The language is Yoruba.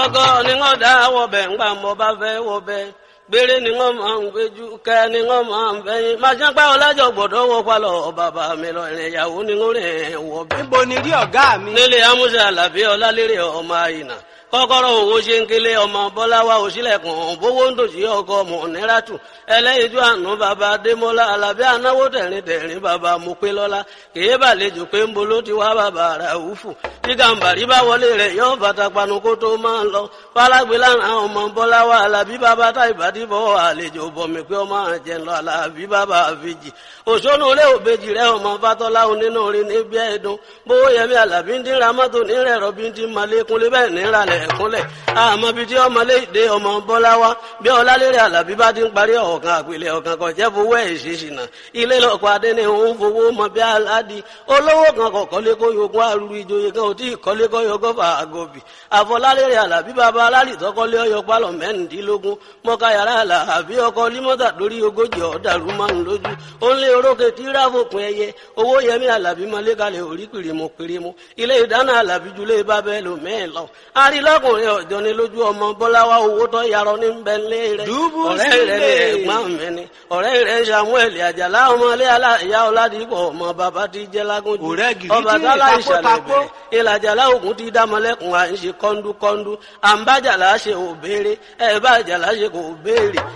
ọgọ́ ni wọ́n dá wọbẹ̀ ńgbà mọ́ bá fẹ́ wọbẹ̀ gbére ni wọ́n máa ń gbéjú kẹ́ ni wọ́n máa ń fẹ́yìn máa ṣe pẹ́ ọlájọ gbọ́dọ̀ wọ palọ̀ bàbá mi lọ ìrìn ìyàwó ni wọ́n rìn wọbẹ̀. níbo ni rí ọ̀gá mi. nílé amúṣe àlàbí ọlálérè ọmọ àyìnà kọ́kọ́rọ́ owó ṣe ń kélé ọmọ bọ́láwá òṣìlẹ̀kùn bówó ń tòṣì ọkọ ọmọ níràtù ẹlẹ́yinjú àánú bàbá adémọ́lá alábí anáwó tẹ̀rín tẹ̀rín bàbá mupélọ́lá kèé bàlejò pé ń bolo ti wá bàbá ràúfù tí gàǹbàrí bá wọlé rẹ̀ yóò bàtà panu kó tó máa lọ fálágbé lára ọmọ bọ́láwá alábí bàbá táìbàdí bọ́ àlejò bọ̀mí pé ọmọ àjẹ lọ alábí bàbá àfijì òṣónú ilé òbejì rẹ ọmọ fatọ́lá onínú orin níbi ẹ̀dùn bówó yẹmí alábí ń dín ramọ́tò nírẹ̀ rọ́bí ń dín malékúnlé bẹ́ẹ̀ níralẹ̀ ẹ̀kúnlẹ̀ àmọ́ bíi tí ọmọlé ìdè ọmọ bọ́láwá bí ọlálérè alábí bá ti ń parí ọ̀kan àpilẹ̀ ọ̀kan kan jẹ́ fowó ẹ̀ ṣèṣìnà ilé lọ́kọ̀ adé ni òun fowó mọ bí aládì olówó kan kọ̀ kọ́lé kó yogún arúgbó ìjòyè kan ò tí ì kọ́lé kó yogún fà àgọ́bì àfọlálérè alábí bàbá alálì tọ́kọ́lé ọyọ pálọ̀ mẹ́rìndínlógún mọ́ká yàrá alábí ọkọ límọ́tà lórí ogójì ọ̀dàrú márùn lójú ó ń lé orókè tí ráfòpin ẹyẹ owó yẹmí alábí mọ́lẹ́kalẹ̀ orí kìrìmù kìrìmù ilé ìdáná alábí julẹ̀ bá bẹ́ẹ̀ lò mẹ́ẹ̀ lọ arílọ́kùnrin ọ̀jọ́ ni lójú ọmọ bọ́láwá owó tó yarọ ní bẹ́ńlẹ̀ rẹ̀ Dùbú ọ̀rẹ́ rẹ̀ ní sílẹ̀. ẹ̀gbọ́n mi ni ọ̀rẹ́ rẹ̀ samuel àjàlá ọmọlé aláìyá ọ̀làdìpọ̀ ọmọ bàbá ti jẹ́ lágúnjù Ọ̀rẹ́ gìrì ọba tí tálá ìtàkó ìṣàlẹ̀ takó. bẹ̀rẹ̀ ìlàjàlá ògùn ti dámọ́lẹ́kùn à ń ṣe kọ́ńdúkọ́ńdú à ń bá jàlá ṣe òbéèrè ẹ̀ bá jàlá ṣe kò béèrè